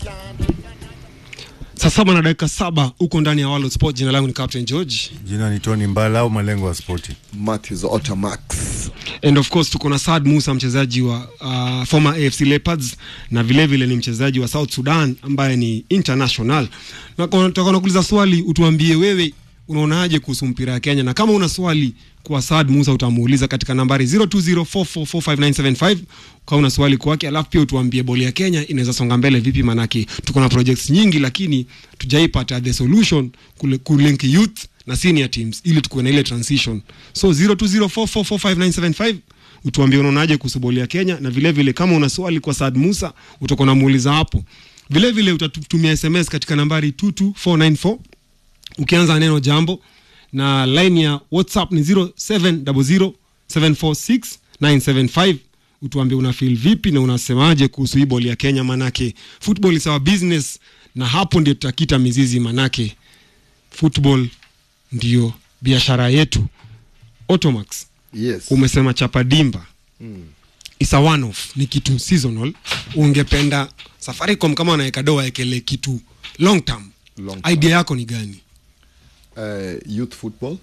saa saba na dakika saba huko ndani ya World Sport. Jina langu ni Captain George Jina ni Tony Mbala au malengo ya spoti. Matthews Otamax. and of course tuko na Saad Musa mchezaji wa uh, former AFC Leopards na vile vile ni mchezaji wa South Sudan ambaye ni international. Na kwa- nataka nakuuliza swali, utuambie wewe unaonaje kuhusu mpira ya Kenya, na kama una swali kwa Saad Musa utamuuliza katika nambari 0204445975 kama una swali kwake, alafu pia utuambie boli ya Kenya inaweza songa mbele vipi, manake tuko na projects nyingi, lakini tujaipata the solution kule kulink youth na senior teams ili tukuwe na ile transition. So 0204445975 utuambie unaonaje kuhusu boli ya Kenya, na vile vile kama una swali kwa Saad Musa utakuwa unamuuliza hapo. Vile vile utatutumia SMS katika nambari 22494 ukianza neno jambo na line ya whatsapp ni 0700746975 utuambie una feel vipi na unasemaje kuhusu hii boli ya kenya manake football is our business na hapo ndio tutakita mizizi manake football ndio biashara yetu automax Yes. umesema chapadimba is a one off ni kitu seasonal ungependa safaricom kama wanaweka doa ekele kitu long term Long term. idea yako ni gani Uh, youth football.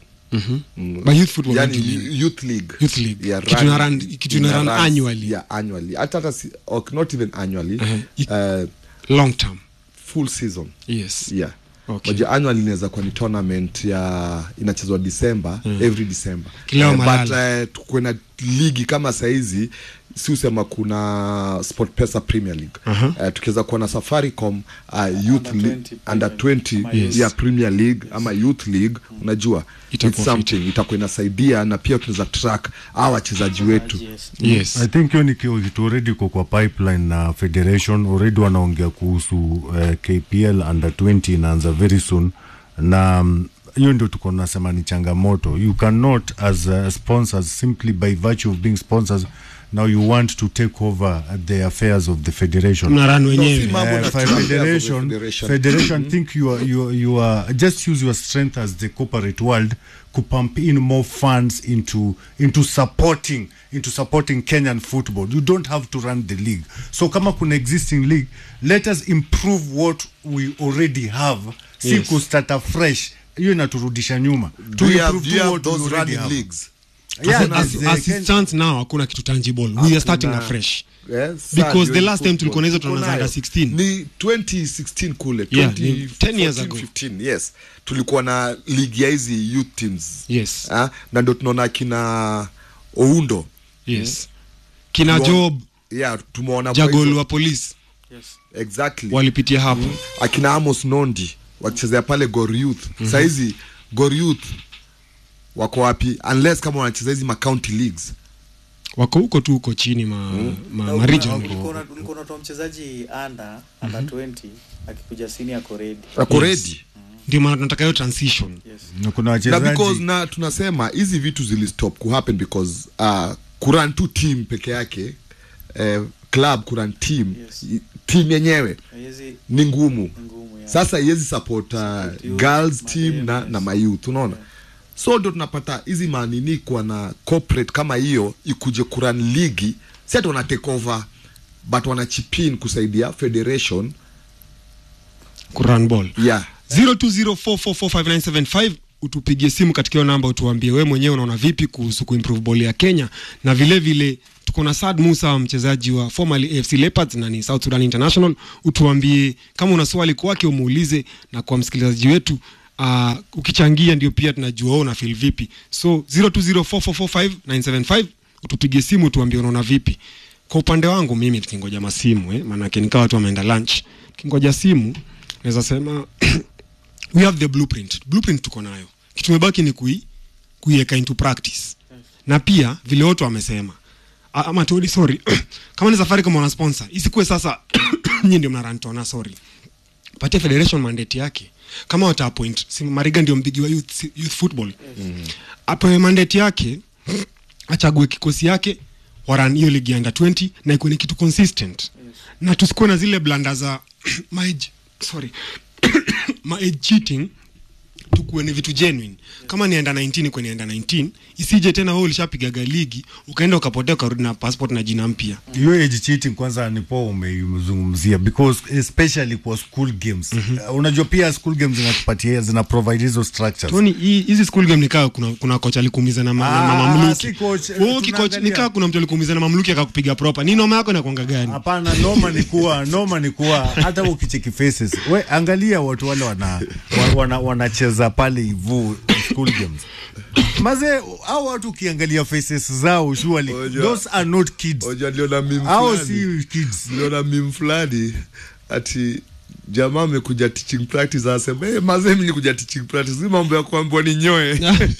By youth football yani, what do you mean? youth league. Youth league. Yeah, Kitu ina run- kitu ina run runs- annually. Yeah, annually. Hata hata si, okay, not even annually. Uh-huh. Uh, long term full season. yes Yeah. Okay. Moja annually inaweza kuwa ni tournament ya inachezwa December, every December. Kila Eh, Malala. but uh, tukuwe na ligi kama saizi si usema kuna sport pesa premier league Aha. uh, tukiweza kuwa na safaricom uh, youth Under li- 20 under 20 Yes. ya premier league ama youth league unajua Itakuwa it's something itakuwa inasaidia na pia tunaweza track hawa wachezaji wetu Yes. yes I think hiyo ni kitu kitu already iko kwa pipeline na federation already wanaongea kuhusu uh, KPL under 20 inaanza very soon na um, hiyo ndio tuko nasema ni changamoto you cannot as uh, sponsors simply by virtue of being sponsors now you want to take over the affairs of the federation mnaran si wenyewe ma- Mambo Uh, na for tunaongea federation, kwa federation. federation think you are, you are, you are just use your strength as the corporate world to pump in more funds into into supporting into supporting Kenyan football. You don't have to run the league. So kama kuna existing league, let us improve what we already have. Si Yes. kustart afresh. Hiyo inaturudisha nyuma. do you have, improve do to you have what we those already running have. leagues Yeah, as, na as, the as it Ken- stands now hakuna kitu tangible we are starting afresh Yes, Because sir, the you're last in time tulikuwa na hizo football. tunaanza Tuko under nayo. 16. ni 2016 kule Yeah, 20, ni 10 years 14, ago. 15, yes tulikuwa na ligi ya hizi youth teams yes Ah, na ndo tunaona kina oundo yes kina Tumeona- job yeah tumeona kwa jagol hizo- wa polisi Yes. exactly walipitia hapo akina amos nondi wakichezea pale gor youth sahizi gor youth wako wapi unless kama wanacheza hizi macounty leagues wako huko tu huko chini ma, ma, Na ma region ulikuwa una- ulikuwa unatoa mchezaji under under 20 akikuja senior ako ready. wako ready ndio maana tunataka hiyo transition Yes. na kuna na wachezaji because na tunasema hizi vitu zilistop kuhappen because uh, kuran tu team peke yake eh, club kuran team Yes. i- team yenyewe Haiwezi- ni ngumu ni ngumu, yeah. sasa iwezi support uh, Support youth, girls team madem, na, yes. na mayouth unaona so ndo tunapata hizi manini kwa na corporate kama hiyo ikuje kuran ligi si ati wana take over but wana chipin kusaidia federation kuran ball yeah 0204445975 utupigie simu katika hiyo namba utuambie wewe mwenyewe unaona vipi kuhusu kuimprove ball ya Kenya na vile vile tuko na Saad Musa mchezaji wa formerly AFC Leopards na ni South Sudan International utuambie kama una swali kwake umuulize na kwa msikilizaji wetu uh, ukichangia ndio pia tunajua wewe una feel vipi so 0204445975 utupigie simu tuambie unaona vipi kwa upande wangu mimi tukingoja masimu eh, maanake nikawa watu wameenda lunch kingoja simu naweza sema we have the blueprint blueprint tuko nayo kitu imebaki ni kui kuiweka into practice na pia vile wote wamesema A- ama tuodi sorry kama ni safari kama wana sponsor isikuwe sasa nyinyi ndio mnarantona sorry patia federation mandate yake kama wata appoint si mariga ndio mbigi wa youth, youth football apewe mandate yake achague kikosi yake waran hiyo ligi ya under 20 na ikuwe ni kitu consistent na tusikuwe na zile blanda za my age- sorry my age cheating tukuwe ni vitu genuine kama ni under 19 kwenye under 19 isije tena wewe ulishapigaga ligi ukaenda ukapotea ukarudi na passport na jina mpya hiyo age cheating kwanza ni poa umeizungumzia because especially kwa school games uh, unajua pia school games zinatupatia zina provide hizo structures Tony, hii- hizi school game nikaa kuna, kuna kocha alikuumiza na, ma, na Ah, mamluki si coach, Wewe ukikoch- tunaangalia. nikaa kuna mtu alikuumiza na mamluki akakupiga proper ni noma yako inakwanga gani hapana noma ni kuwa noma ni kuwa hata ukicheki faces we angalia watu wale wana wa- wana- wanacheza pale hivu school games maze au watu ukiangalia faces zao surely Unajua- those are not kids Oja niliona meme au fulani. si kids niliona meme fulani ati jamaa amekuja teaching practice anasema hey, mazee mimi nikuja teaching practice si mambo ya kuambiwa ni nyoe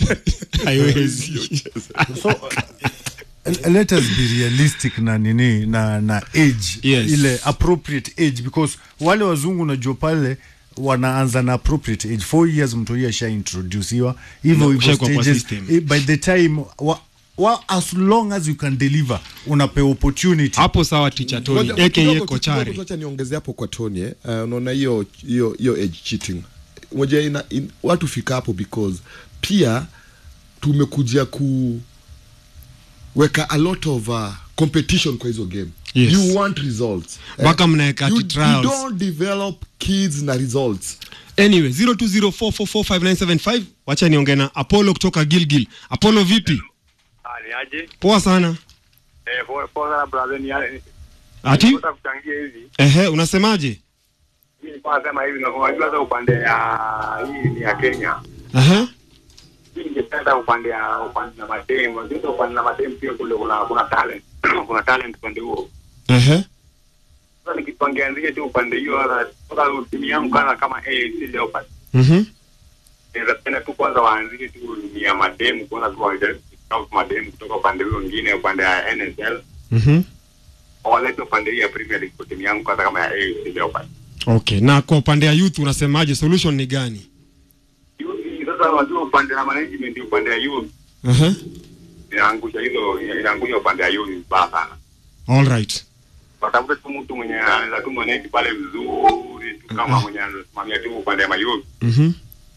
haiwezi so uh, let us be realistic na nini na na age Yes. ile appropriate age because wale wazungu unajua pale wanaanza na appropriate age four years mtu huyo asha introduciwa hivyo hivyo ushakuwa kwa stages system. eh, by the time wa, wa, as long as you can deliver unapewa opportunity hapo sawa ticha Tony Ngoja- aka kidogo tu- kochari kidogo tu acha niongeze hapo kwa Tony eh. Uh, unaona hiyo hiyo hiyo age cheating moja ina in, watu fika hapo because pia tumekuja ku weka a lot of uh, competition kwa hizo game Yes. you want results Mpaka mnaeka you, ati trials. you don't develop kids na results anyway 0204445975 wacha niongee na apollo kutoka gilgil apollo vipi Ah, ni aje? poa sana Eh, poa poa sana brother, ni aje? ati Nataka kuchangia hivi. ehe unasemaje Mimi nilikuwa nasema hivi na unajua sasa upande ya hii ni ya Kenya. ehe Mimi ningependa upande ya upande na mademu. Unajua upande na mademu pia kule kuna kuna talent. kuna talent upande huo. ehe Sasa nikipangia nzige tu upande hiyo hata sasa timu yangu kana kama AFC Leopards. mhm Naweza penda tu kwanza waanzie tu ni ya mademu kwanza tu wajaribu kuscout mademu kutoka upande huo mwingine upande ya NSL. mhm Walete upande hii ya Premier League kwa timu yangu kwanza kama ya AFC Leopards. okay na kwa upande ya youth unasemaje solution ni gani Youth, sasa wajua upande na management upande ya youth ehe inaangusha hizo inaangusha upande ya youth vibaya sana all right watafute tu mtu mwenye anaweza tu manage pale vizuri tu kama mwenye anasimamia tu upande ya mayouth mhm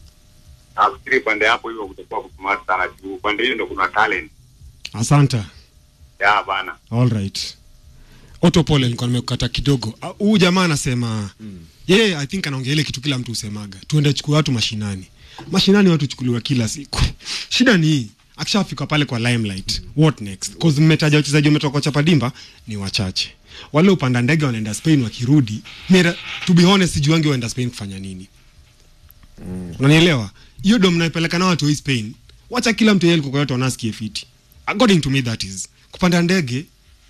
nafikiri upande hapo hivyo kutakuwa kusmart sana juu upande hiyo ndo kuna talent asante ya bana all right Otto pole nilikuwa nimekukata kidogo Ah, huyu jamaa anasema yeye i think anaongea ile kitu kila mtu husemaga tuende chukue watu mashinani mashinani watu chukuliwa kila siku shida ni hii akishafika pale kwa limelight what next cause mmetaja wachezaji wametoka kwa chapadimba ni wachache wale upanda ndege wanaenda spain wakirudi mira to be honest sijuangi waenda spain kufanya nini unanielewa hiyo ndo mnaipeleka na watu wa hii spain wacha kila mtu yeye yote wanasikie fiti according to me that is kupanda ndege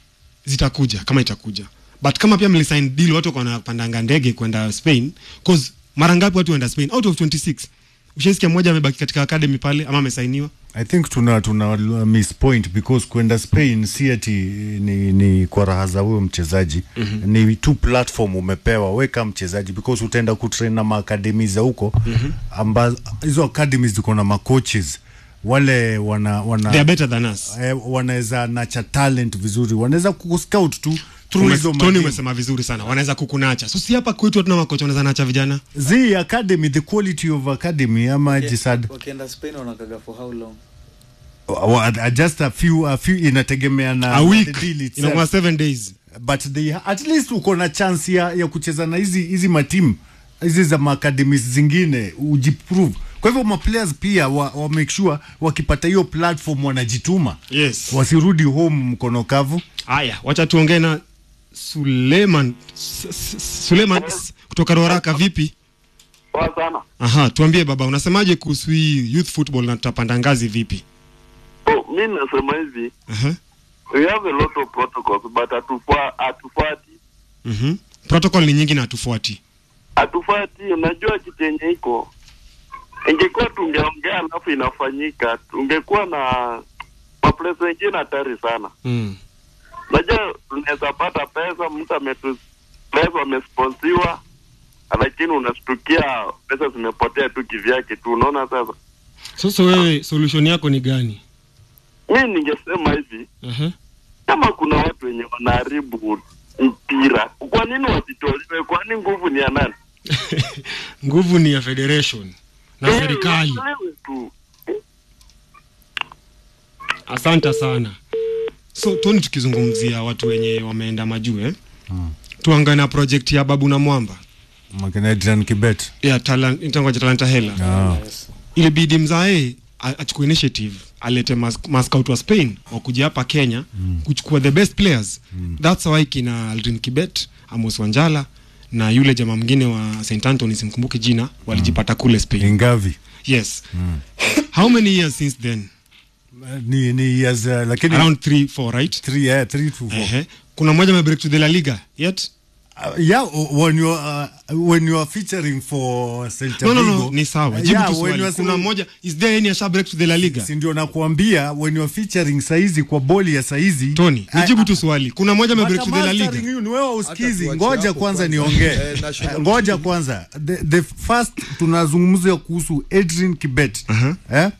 zitakuja kama itakuja but kama pia mlisign deal watu wanapandanga ndege kwenda spain cause mara ngapi watu waenda spain out of 26 ushaisikia mmoja amebaki katika academy pale ama amesainiwa I think tuna tuna miss point because kwenda Spain si ati ni, ni kwa raha za huyo mchezaji mm-hmm. ni tu platform umepewa weka mchezaji because utaenda kutrain na maakademi za huko mm-hmm. amba hizo academies ziko na macoaches wale wana wana they are better than us eh, wanaweza nacha talent vizuri wanaweza kuscout tu through Ume- hizo Tony madini. umesema vizuri sana wanaweza kukunacha so si hapa kwetu hatuna makocha wanaweza nacha vijana zi academy the quality of academy ama jisad wakienda spain wanakaga for how long wa- wa- just a few a few inategemea na a week the deal itself. inakuwa seven days but they at least uko na chance ya, ya kucheza na hizi hizi matimu hizi za maakademis zingine ujiprove kwa hivyo maplayers pia wa, wa make sure wakipata hiyo platform wanajituma yes wasirudi home mkono kavu haya wacha tuongee na suleiman S- S- suleiman S- kutoka roraka vipi poa sana aha tuambie baba unasemaje kuhusu hii youth football na tutapanda ngazi vipi Oh, mi nasema hivi aha we have a lot of protocols but hatufua- hatufuati mhm protocol ni nyingi na hatufuati hatufuati unajua kitu yenye iko ingekuwa tungeongea alafu inafanyika tungekuwa na maplesi wengine hatari sana mm. unajua unaweza pata pesa mtu ametu pesa amesponsiwa lakini unashtukia pesa zimepotea tu kivyake tu unaona sasa sasa wewe solution yako ni gani mi ningesema hivi aha kama kuna watu wenye wanaharibu mpira kwa nini wasitolewe kwani nguvu ni ya nani nguvu ni ya federation na Eh, serikali. waelewe tu. Asante sana. So Tony, tukizungumzia watu wenye wameenda majuu eh? tuangane na project ya Babu na Mwamba Makina Adrian Kibet. ya talent, itangoja talanta hela Ah. Yes. ilibidi mzae a- achukue initiative alete mas, mascout wa Spain wakuja hapa Kenya mm. kuchukua the best players mm. that's why kina Aldrin Kibet Amos Wanjala na yule jamaa mwingine wa St Anthony simkumbuki jina walijipata kule Spain Ingavi. yes how many years since then Ni ni years uh, lakini around 3 4 right 3 yeah, 3 to 4. Ehe. kuna mmoja amebreak to the La Liga yet Uh, yeah, o- when you are uh, when you are featuring for Celta no no no Vigo, ni sawa uh, jibu yeah, tu when you swali are kuna mmoja is there any asha break to the La Liga si ndio nakuambia when you are featuring saizi kwa boli ya saizi Tony nijibu tu swali kuna mmoja amebreak to the La Hata Liga mastering you ni wewe usikizi tuache ngoja hapo kwanza kwanza. niongee Eh, national Eh, ngoja kwanza the, the first tunazungumzia kuhusu Adrian Kibet eh?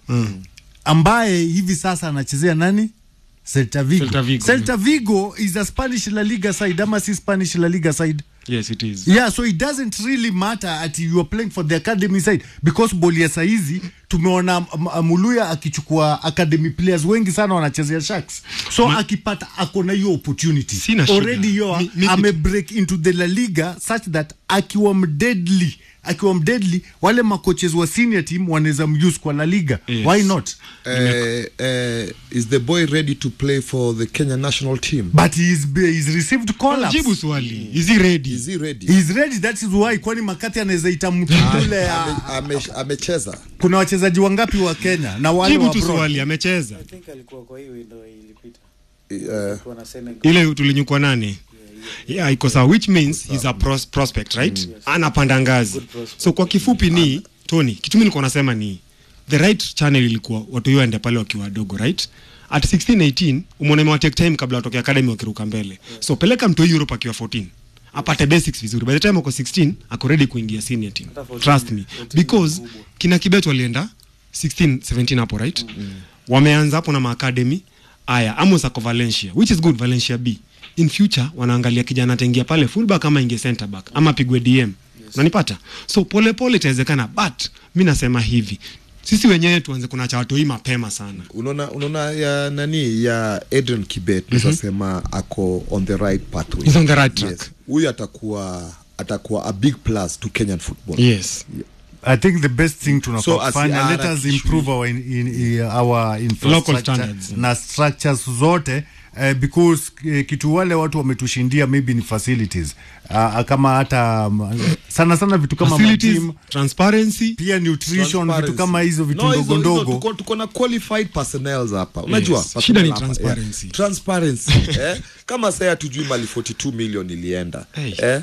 ambaye hivi sasa anachezea nani Celta Vigo. Celta Vigo, Celta Vigo is a Spanish La Liga side ama si Spanish La Liga side yes it is yeah so it doesn't really matter at you are playing for the academy side because boli ya saizi tumeona M- M- muluya akichukua academy players wengi sana wanachezea sharks so akipata akona hiyo opportunity Sina shida. already yo Mi- mi- ame break into the la liga such that akiwa mdeadly akiwa mdeadly wale makoches wa senior team wanaweza muse kwa la liga Yes. why not uh, uh, is the boy ready to play for the Kenya national team? but he's, he's received call ups. jibu swali is he ready Is he ready? He's ready that is why kwani makati anaweza ita mtu yule Ame- ah, ame- amecheza kuna wachezaji wangapi wa Kenya na wale jibu wa tu abroad? swali amecheza I think alikuwa kwa hiyo window ilipita. uh, Alikuwa na Senegal. ile tulinyukwa nane yeah iko sawa which means he's a pros prospect right anapanda ngazi prospect. so kwa kifupi ni Tony kitu mimi nilikuwa nasema ni the right channel ilikuwa watu hiyo waende pale wakiwa wadogo right at 16 18 umeona imewatake time kabla watoke academy wakiruka mbele so peleka mtu Europe akiwa 14 apate basics vizuri by the time ako 16 ako ready kuingia senior team Hata 14 trust me 14 because ni kubwa. kina Kibet walienda 16 17 hapo right wameanza hapo na maacademy aya Amos ako Valencia which is good Valencia B in future wanaangalia kijana ataingia pale fullback ama ingie center back ama pigwe DM unanipata so pole pole itawezekana but mi nasema hivi sisi wenyewe tuanze kunacha watu hii mapema sana unaona unaona ya nani ya Adrian Kibet mm sema ako on the right pathway He's on the right track. yes. huyu atakuwa atakuwa a big plus to Kenyan football yes I think the best thing tunafaa So, kufanya let us asiharakishwi. improve our, in, in, in, our infrastructure standards. na structures zote uh, because uh, kitu wale watu wametushindia maybe ni facilities uh, kama hata um, sana sana vitu kama facilities magym, transparency pia nutrition vitu Transparency. kama hizo vitu No, hizo- ndogo hizo ndogo tuko- tuko na qualified personnel hapa unajua Yes. personnel Shida ni hapa, transparency. yeah. transparency eh? kama saa hatujui mali 42 million ilienda Hey. eh?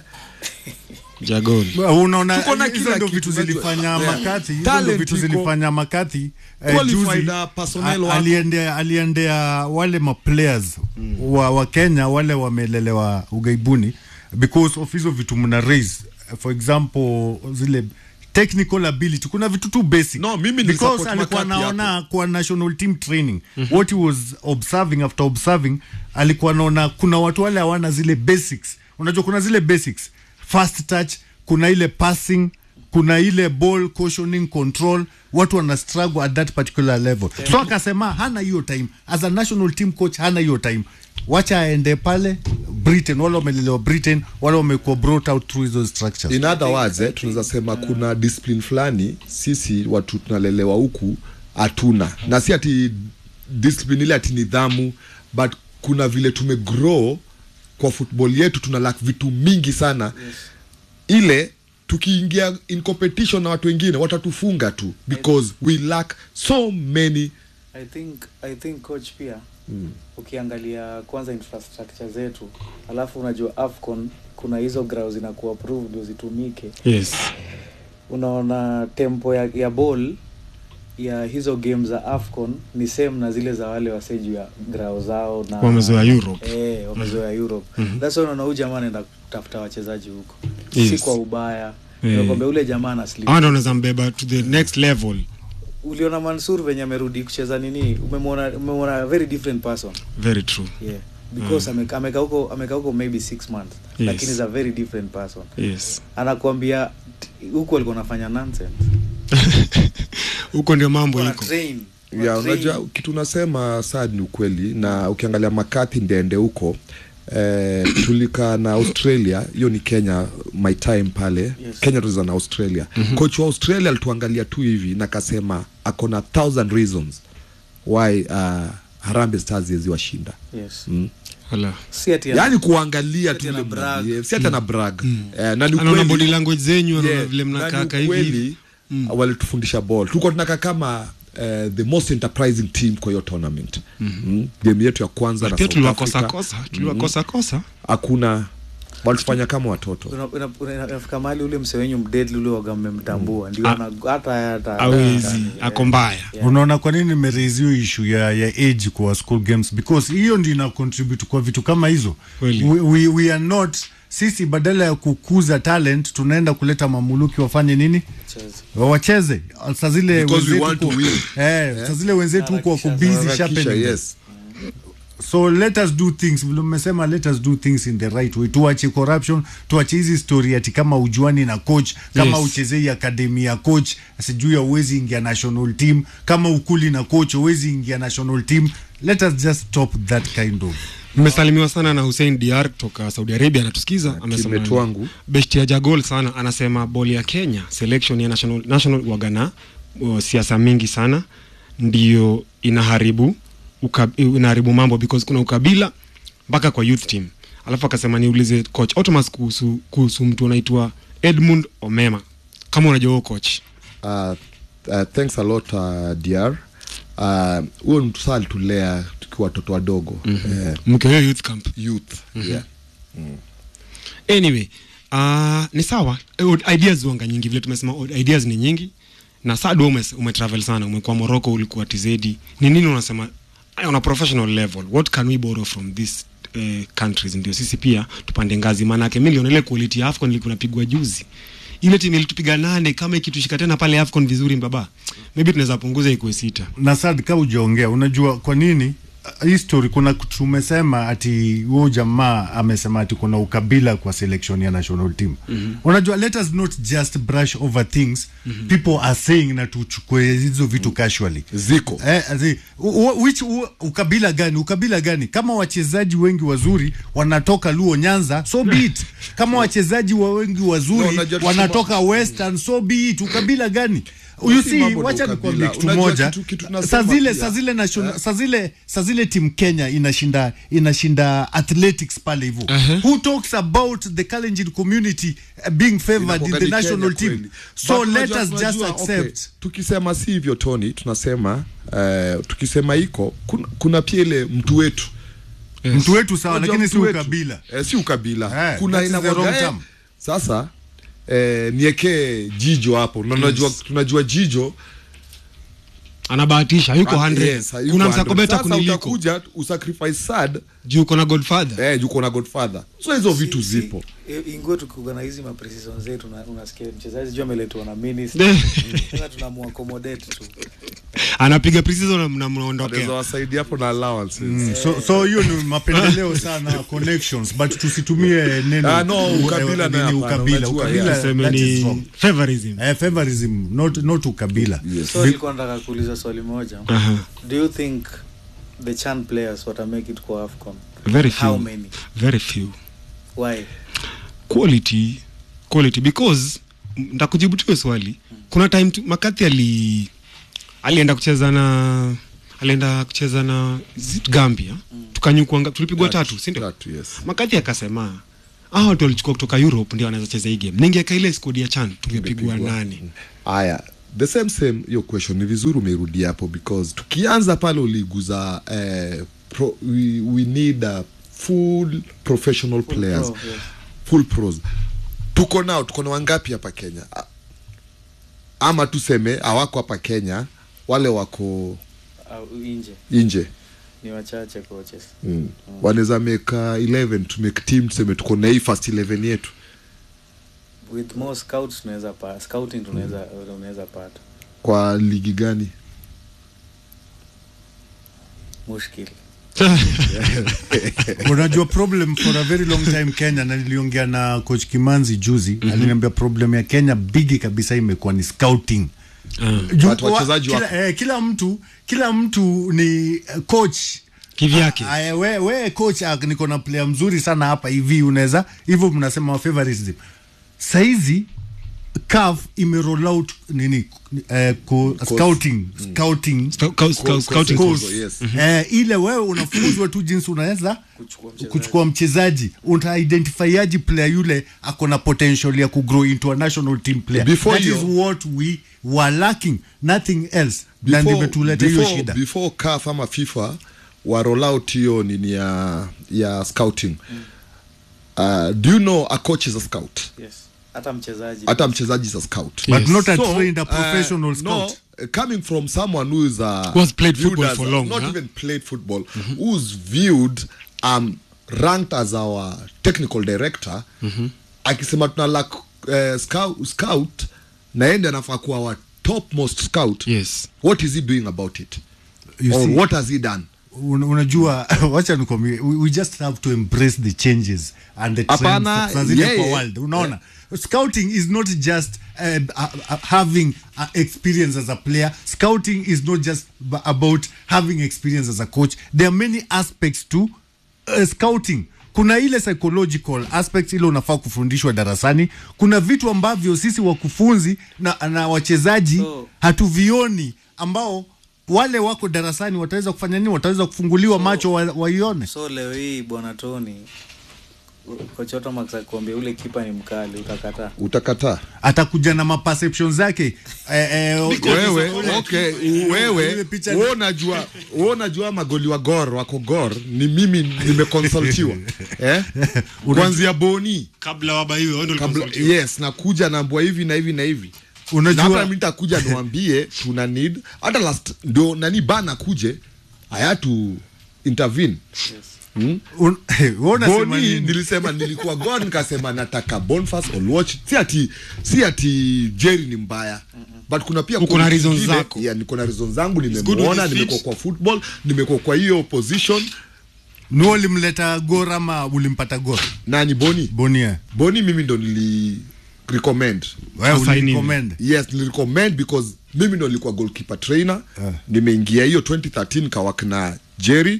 jagol unaona Tuko na hizo kila ndo kitu, vitu unajua. zilifanya Yeah. makati hizo ndo Talent vitu iko. zilifanya makati eh, Qualified, juzi, uh, personnel a- wako. aliendea aliendea wale maplayers wa, wa Kenya wale wamelelewa ugaibuni because of hizo vitu mna raise for example zile technical ability kuna vitu tu basic No, mimi because nilisupport alikuwa Makati naona kwa national team training what he was observing after observing alikuwa naona kuna watu wale hawana zile basics unajua kuna zile basics fast touch kuna ile passing kuna ile ball cautioning control watu wana struggle at that particular level so akasema hana hiyo time as a national team coach hana hiyo time wacha aende pale britain wale wamelelewa britain wale wamekuwa brought out through hizo structures in other words eh, tunaweza sema kuna discipline fulani sisi watu tunalelewa huku hatuna na si ati discipline ile ati nidhamu but kuna vile tumegrow kwa football yetu tuna lack vitu mingi sana ile tukiingia in competition na watu wengine watatufunga tu because we lack so many I think I think coach pia ukiangalia kwanza infrastructure zetu alafu unajua Afcon kuna hizo ground zinakuwa approved ndio zitumike yes unaona tempo ya, ya ball ya hizo game za Afcon ni same na zile za wale waseju ya grao zao na Wamezoea Europe. eh, wamezoea Europe that's why unaona huyu jamaa anaenda kutafuta wachezaji huko Yes. si kwa ubaya Eh. nakwambia ule jamaa na sleep hawa ndo unaweza mbeba to the next level uliona Mansur venye amerudi kucheza nini umemwona umemwona a very different person very true yeah because mm. ameka huko ameka huko maybe six months Yes. lakini is a very different person yes anakuambia t- huku alikuwa anafanya nonsense huko ndio mambo Wana iko train. ya Wana train. unajua kitu unasema sad ni ukweli na ukiangalia makati ndende huko eh, tulikaa na australia hiyo ni kenya my time pale Yes. kenya tuliza na australia mm-hmm. coach wa australia alituangalia tu hivi na kasema akona thousand reasons why uh, harambe stars yezi washinda Yes. mm. Ala. Si ati yaani kuangalia Si tu ati vile ana brag. mnabehave, si hata na brag eh, na ni anaona ukweli- body language zenyu anaona Yeah, vile na mnakaa ni kaa hivi ukweli, walitufundisha ball tulikuwa tunaka kama uh, the most enterprising team kwa hiyo tournament mm. game yetu ya kwanza na pia South tuliwakosa Africa, kosa tuliwakosa kosa hakuna walitufanya kama watoto Una- una- una- inafika mahali ule mse wenyu mdedli ule waga mmemtambua ndio Ah. ana- hata hata awezi ako mbaya Yeah. unaona kwa nini nimeraise hiyo issue ya, ya age kwa school games because hiyo ndio ina contribute kwa vitu kama hizo Kweli. we, we, we are not sisi badala ya kukuza talent tunaenda kuleta mamuluki wafanye nini Cheza. wacheze saa zile Because we wenzetu want to huko- win. eh, saa zile wenzetu huko wako Harakisha, busy Harakisha, sharpening yes so let us do things vile mmesema let us do things in the right way tuache corruption tuache hizi story ati kama ujuani na coach kama Yes. uchezei akademi ya coach sijui uwezi ingia national team kama ukuli na coach uwezi ingia national team let us just stop that kind of mmesalimiwa sana na Hussein Diar kutoka Saudi Arabia anatusikiza kimetu wangu. besti ya jagol sana anasema boli ya Kenya selection ya national, national wagana uh, siasa mingi sana ndio inaharibu uka, inaharibu mambo because kuna ukabila mpaka kwa youth team alafu akasema niulize coach Ottomas kuhusu, kuhusu mtu anaitwa Edmund Omema kama unajua huo coach uh, uh, thanks a lot uh, dr Uh, huyo uh, mtu saa alitulea tukiwa watoto wadogo mm-hmm. uh, mkiwa hiyo youth camp youth yeah. anyway uh, ni sawa Eh, ideas wanga nyingi vile tumesema o- ideas ni nyingi na sado ume, umetravel sana umekuwa morocco ulikuwa tz ni nini unasema eh, on a professional level what can we borrow from these uh, countries ndio sisi pia tupande ngazi maanake milion ile quality ya afcon ilikuwa napigwa juzi ile timu ilitupiga nane kama ikitushika tena pale afcon vizuri mbaba maybe tunaweza punguza ikuwe sita na sad ka ujaongea unajua kwa nini uh, hii story kuna tumesema ati huo jamaa amesema ati kuna ukabila kwa selection ya national team mm-hmm. unajua let us not just brush over things mm-hmm. people are saying na tuchukue hizo vitu casually ziko Eh, azi, u, u, which u, ukabila gani ukabila gani kama wachezaji wengi wazuri wanatoka luo nyanza so be it kama wachezaji wa wengi No, wazuri unajua tusema- wanatoka western so be it ukabila gani you Si see mambo na wacha ukabila. nikwambie kitu Unajua moja kitu- kitu saa tunasema zile pia. saa zile national saa zile saa zile timu Kenya inashinda inashinda athletics pale hivyo Uh-huh. who talks about the Kalenjin community uh, being favored in Inakuwaga the ni national Kenya team kweli. so But let unajua- us just unajua, okay, accept tukisema si hivyo tony tunasema uh, tukisema iko kuna, kuna pia ile mtu wetu mtu wetu sawa Unajua lakini si mtu wetu. ukabila eh, si ukabila Eh, kuna that is the inakuwaga, wrong eh, term. sasa eh, niekee jijo hapo Na unajua tunajua jijo anabahatisha yuko 100 yes, yuko kuna 100. msakobeta Sasa kuniliko utakuja usacrifice sad juu uko na godfather eh, juko na godfather so hizo vitu Si- zipo si- ingo tukiorganize maprecision zetu na- unasikia mchezaji juu ameletwa na minister sasa tunamuaccommodate tu anapiga precision na anaweza mnaondokea wasaidia hapo na allowances Mm, so so hiyo ni mapendeleo sana connections but tusitumie neno Ah, no, u- ukabila eh, nayo nini, hapana, ukabila unajua, ukabila yeah. tuseme that is ni wrong. favorism eh, favorism not not ukabila so nilikuwa nataka kuuliza swali moja Aha. do you think the chan players wata make it kwa afcon very how few many very few why quality quality because m- ntakujibu tu hiyo swali kuna time tu, makati ali alienda kucheza na alienda kucheza na is it gambia tukanyukwa tulipigwa tatu si ndio Tatu, yes. makati akasema ah watu walichukua kutoka europe ndio wanaweza cheza hii game ningeka ile skodi ya chan tungepigwa Tungepigwa. nane aya the same same hiyo question ni vizuri umerudia hapo because tukianza pale uliguza eh, pro, we, we need a full professional players pro, yes. full pros tuko nao tuko na wangapi hapa kenya A- ama tuseme hawako hapa kenya wale wako Au nje nje ni wachache coaches mm. wanaweza make uh, 11 to make team tuseme tuko na hii first 11 yetu with more scouts tunaweza pa scouting tunaweza unaweza pata kwa ligi gani mushkil unajua problem for a very long time kenya na niliongea na coach kimanzi juzi mm-hmm. aliniambia problem ya kenya bigi kabisa imekuwa ni scouting Ah. Juu But wa- wachezaji kila, wako. eh, kila mtu kila mtu ni eh, coach kivyake Ah, eh, we, we coach ah, niko na player mzuri sana hapa hivi unaweza hivyo mnasema favoritism saizi CAF ime roll out nini eh, ko, scouting scouting Scout- scout- scout- scouting course. course. Yes. eh, ile wewe unafunzwa tu jinsi unaweza Kuchukua mchezaji. kuchukua mchezaji utaidentifyaji player yule ako na potential ya kugrow into a national team player Before that you- is what we were lacking nothing else na ndivyo before, tulete hiyo before, shida before CAF ama FIFA wa roll out hiyo nini ya ya scouting uh, do you know a coach is a scout yes hata mchezaji hata mchezaji is a scout but Yes. not a So, trained a uh, professional scout No, uh, coming from someone who is uh, Who has played viewed football as for a- long, not huh? even played football, who's viewed um, ranked as our technical director akisema tuna lack uh, scout, scout na ende anafaa kuwa our topmost scout yes what is he doing about it You or see? what has he done Un- unajua wacha nikwambie we, we just have to embrace the changes and the trends Hapana, za zile yeye- kwa world unaona scouting is not just uh, uh, uh, having uh, experience as a player scouting is not just b- about having experience as a coach there are many aspects to uh, scouting kuna ile psychological aspects ile unafaa kufundishwa darasani kuna vitu ambavyo sisi wakufunzi na, na wachezaji So- hatuvioni ambao wale wako darasani wataweza kufanya nini wataweza kufunguliwa macho wa, waione so leo hii bwana tony kochoto max akuambia ule kipa ni mkali utakataa utakataa atakuja na maperception zake eh, eh, wewe okay wewe Ile picha- wewe unajua wewe unajua magoli wa gor wako gor ni mimi nimekonsultiwa eh kuanzia boni kabla wabaiwe wao ndio kabla walikuwa yes nakuja naambua hivi na hivi na hivi Unajua- Na hata mimi nitakuja niwaambie tuna need hata last ndio nani bana kuje i had to intervene un- wewe unasema boni nini? nilisema nilikuwa gor nikasema nataka Boniface Oluoch si ati si ati Jerry ni mbaya but kuna pia Uko na kuna reasons kingine- zako. yeah, niko na reasons zangu good with nimemuona his nimekuwa feet. kwa football nimekuwa kwa hiyo position ni wewe ulimleta gor ama ulimpata gor nani boni bonia boni mimi ndo nili recommend wewe Sasa nini? ulirecommend yes nilirecommend because mimi ndo nilikuwa goalkeeper trainer Ah. nimeingia hiyo 2013 kawak na jerry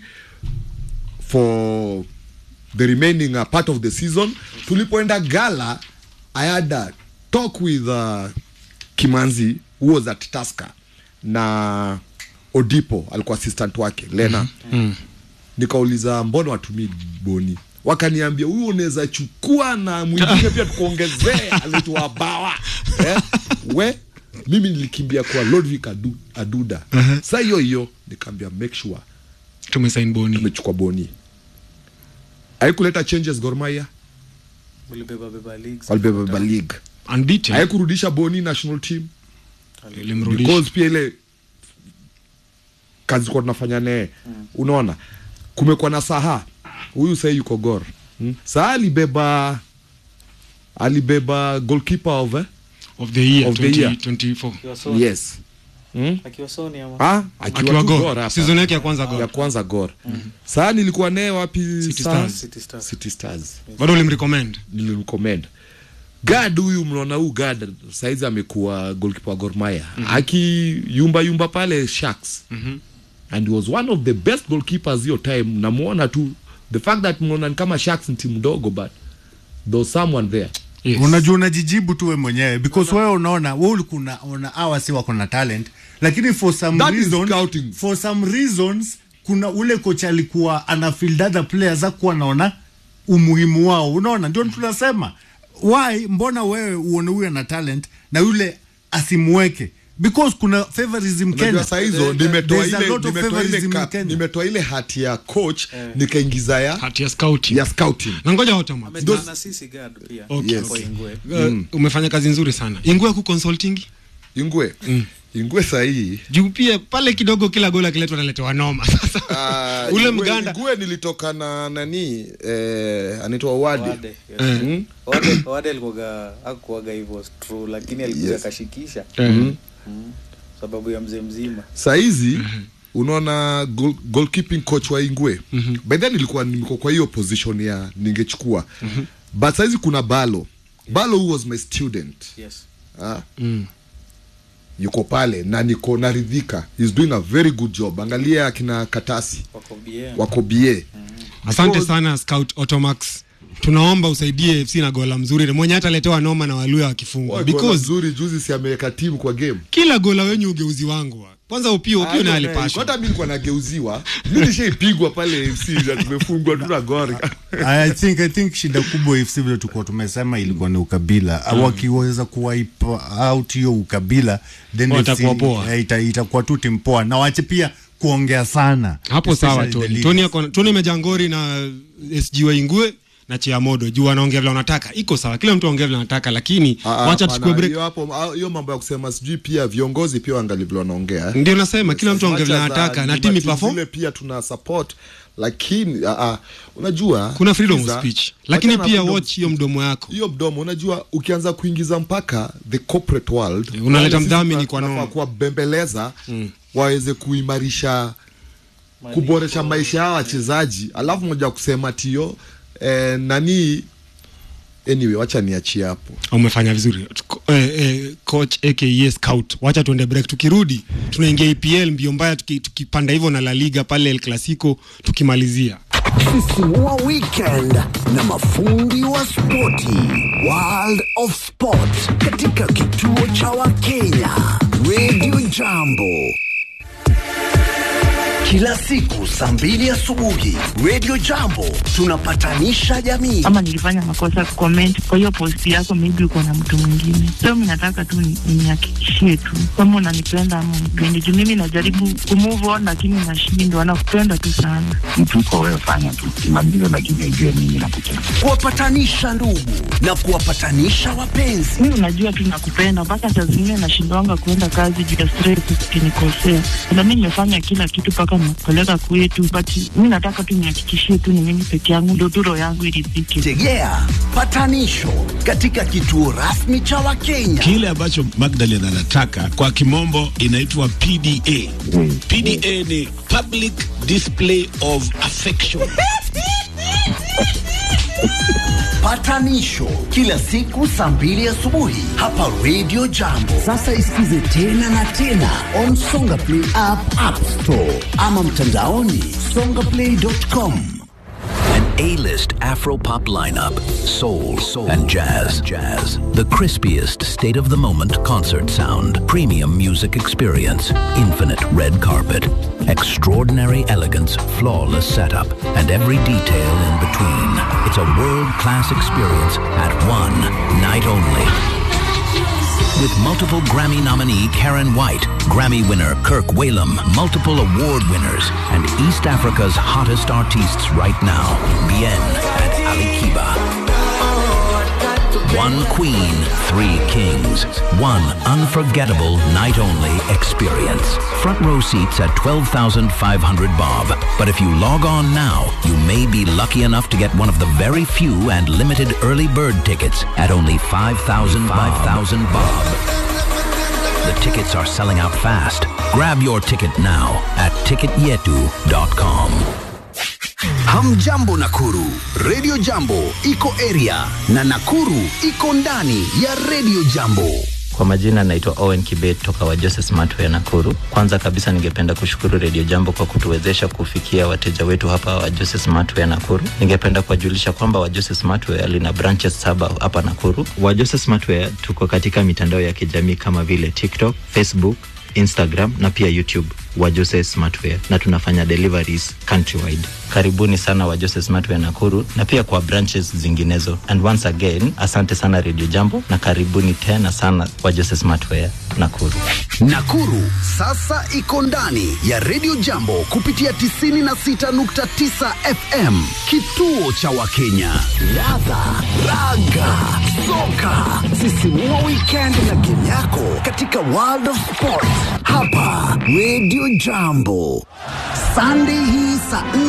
for the remaining uh, part of the season tulipoenda gala i had a talk with uh, kimanzi who was at tasker na odipo alikuwa assistant wake lena mm-hmm. nikauliza mbona watumii boni wakaniambia huyu unaweza chukua na mwingine pia tukuongezee anaitwa bawa eh? we mimi nilikimbia kwa lodvik adu, aduda uh-huh. sa hiyo hiyo nikaambia make sure tumesign boni tumechukua boni haikuleta changes gormaya ulibeba beba leagues walibeba league unbeaten haikurudisha boni national team ilimrudisha because pia ile kazi kwa tunafanya naye unaona kumekuwa na saha huyu sahii yuko gor hmm? saha alibeba alibeba goalkeeper of eh? of the year of the year. 2024 akiwa Sony. yes hmm? akiwa Sony ama ah, akiwa akiwa tu gor gor hapa season yake ya kwanza ya gor kwanza gor saa nilikuwa naye wapi City Sa- Stars. City Stars. City Stars bado ulimrecommend nilimcommend gad huyu mnaona huu gad saizi amekuwa golkipa wa gormaya mm-hmm. akiyumba yumba pale sharks mm-hmm. and he was one of the best goalkeepers hiyo time namwona tu the fact that mnaona ni kama sharks ni timu ndogo but there was someone there yes. unajua unajijibu tu we mwenyewe because wewe unaona we ulikuwa unaona hawa si wako na talent lakini for some That is reason, scouting. for some reasons kuna ule kocha alikuwa ana field other players akuwa anaona umuhimu wao unaona ndio tunasema why mbona wewe uone huyu ana talent na yule asimweke because kuna favorism unajua Kenya saa hizo nimetoa There's a ile lot of nimetoa ile favorism in ka- Kenya. nimetoa ile hati ya coach nikaingiza ya hati ya scouting ya scouting na ngoja Ottoman. ametana na sisi gad pia Okay, kwa okay. Ingwe. Uh, umefanya kazi nzuri sana ingwe ku consulting ingwe ingwe sahii juu pia pale kidogo kila goli akiletwa naletewa noma sasa Ah, ule Ingwe- mganda Ingwe nilitoka na nani eh, anaitwa Wade. Wade, yes. Eh. Wade- Wade alikuwaga akuaga hivyo true lakini alikuja Yes. akashikisha Eh, sababu ya mzee mzima Saizi unaona goal, goalkeeping coach wa Ingwe by then nilikuwa niko kwa hiyo position ya ningechukua but saizi kuna Balo Balo who was my student yes ah. mm. yuko pale na niko naridhika He's doing a very good job angalia akina katasi wako BM. wako ba asante Because- sana scout automax tunaomba usaidie fc na gola mzuri mwenye hata letewa noma na waluya wakifungwa because zuri juzi si ameweka timu kwa game kila gola wenyu ugeuzi wangu wa. kwanza upio upio naye Ah, alipasha hata mi nilikuwa nageuziwa mi nishaipigwa pale fc na tumefungwa tuna gori I think, I think shida kubwa FC vile tulikuwa tumesema ilikuwa ni ukabila mm. wakiweza kuwipe out hiyo ukabila then Watakuwa FC, poa. eh, ita, itakuwa tu timu poa na wache pia kuongea sana hapo sawa Especially the toni leaders. toni ako- toni mejangori na sg waingue na chiamodo juu wanaongea vile wanataka iko sawa kila mtu aongea vile anataka lakini wacha tuchukue break hiyo hapo ah, hiyo mambo ya kusema sijui pia viongozi pia wangali vile wanaongea eh. ndio nasema kila mtu aongea vile As much as, anataka ah, na ni timu matimu perform zile pia tuna support lakini ah, ah, unajua kuna freedom of sikiza, speech lakini wachana na pia freedom- watch hiyo mdomo yako hiyo mdomo unajua ukianza kuingiza mpaka the corporate world unaleta wale sisi mdhamini tuna- kwa tunafaa noma. kuwabembeleza waweze kuimarisha kuboresha maisha ya wachezaji alafu moja kusema tio eh, nani anyway wacha niachie hapo umefanya vizuri Ko- eh, eh, coach aka scout wacha tuende break tukirudi tunaingia EPL mbio mbaya tuki- tukipanda hivyo na La Liga pale El Clasico tukimalizia Sisimua weekend na mafundi wa spoti World of Sport katika kituo cha Wakenya Radio Jambo kila siku saa mbili asubuhi Radio Jambo tunapatanisha jamii. ama nilifanya makosa comment kwa hiyo posti yako, maybe uko na mtu mwingine. So mimi nataka tu ni- nihakikishie tu kama unanipenda ama unipendi, juu mimi najaribu kumove on lakini nashindwa. Nakupenda tu sana. mtu uko wewe, fanya tu kimaliza, lakini ujue mimi nakupenda. kuwapatanisha ndugu na kuwapatanisha wapenzi. Mimi unajua tu nakupenda, mpaka saa zingine nashindwanga kuenda kazi juu ya stress, ukinikosea. Na mimi nimefanya kila kitu mpaka nakupeleka kwetu, but mimi nataka tu nihakikishie tu ni mimi peke yangu, ndio tu roho yangu iridhike. Tegea patanisho katika kituo rasmi cha Wakenya. Kile ambacho Magdalene anataka kwa kimombo inaitwa PDA. PDA ni public display of affection. Patanisho kila siku saa mbili asubuhi hapa Radio Jambo. Sasa isikize tena na tena on Songa Play app, App Store ama mtandaoni songaplay.com. An A-list Afro-pop lineup, soul, and jazz. Jazz. The crispiest state-of-the-moment concert sound, premium music experience, infinite red carpet, extraordinary elegance, flawless setup, and every detail in between. It's a world-class experience at one night only. With multiple Grammy nominee Karen White, Grammy winner Kirk Whalum, multiple award winners, and East Africa's hottest artists right now, Bien and Ali Kiba. One queen, three kings. One unforgettable night only experience. Front row seats at 12,500 bob. But if you log on now, you may be lucky enough to get one of the very few and limited early bird tickets at only 5,000 5,000 bob. The tickets are selling out fast. Grab your ticket now at ticketyetu.com. Hamjambo Nakuru, Radio Jambo iko area na Nakuru iko ndani ya Radio Jambo. Kwa majina naitwa Owen Kibet toka wa Joseph Smartwear Nakuru. Kwanza kabisa ningependa kushukuru Radio Jambo kwa kutuwezesha kufikia wateja wetu hapa wa Joseph Smartwear Nakuru. Ningependa kuwajulisha kwamba wa Joseph Smartwear lina branches saba hapa Nakuru. Wa Joseph Smartwear tuko katika mitandao ya kijamii kama vile TikTok, Facebook, Instagram na pia YouTube wa Jose Smartwear na tunafanya deliveries countrywide. Karibuni sana wa Jose Smartwear Nakuru na pia kwa branches zinginezo. And once again, asante sana Radio Jambo na karibuni tena sana wa Jose Smartwear Nakuru. Nakuru sasa iko ndani ya Radio Jambo kupitia 96.9 FM, kituo cha Wakenya. Ladha, raga, soka, sisimua weekend na game yako katika World of Sport hapa Radio Jambo. Sunday hii saa 4 usiku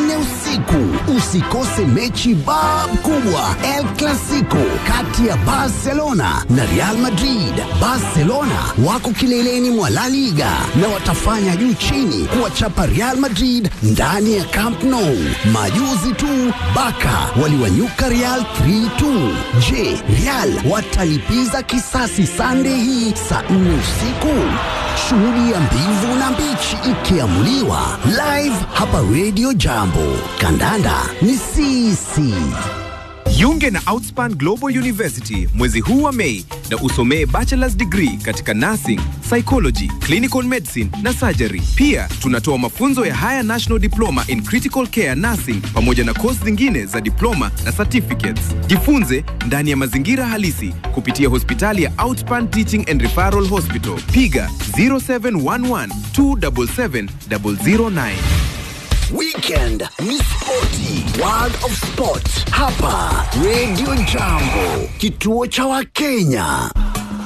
usiku. Usikose mechi bab kubwa El Clasico kati ya Barcelona na Real Madrid. Barcelona wako kileleni mwa La Liga na watafanya juu chini kuwachapa Real Madrid ndani ya Camp Nou. Majuzi tu Baka waliwanyuka Real 3-2. Je, Real watalipiza kisasi Sunday hii saa 4 usiku? Shuhudia mbivu na mbichi ikiamuliwa live hapa Radio Jambo. Kandanda ni sisi. Jiunge na Outspan Global University mwezi huu wa Mei na usomee bachelor's degree katika nursing, psychology, clinical medicine na surgery. Pia tunatoa mafunzo ya Higher National Diploma in Critical Care Nursing pamoja na kozi zingine za diploma na certificates. Jifunze ndani ya mazingira halisi kupitia hospitali ya Outspan Teaching and Referral Hospital. Piga 0711 277 009. Weekend ni spoti, World of Sport hapa Radio Jambo, kituo cha Wakenya.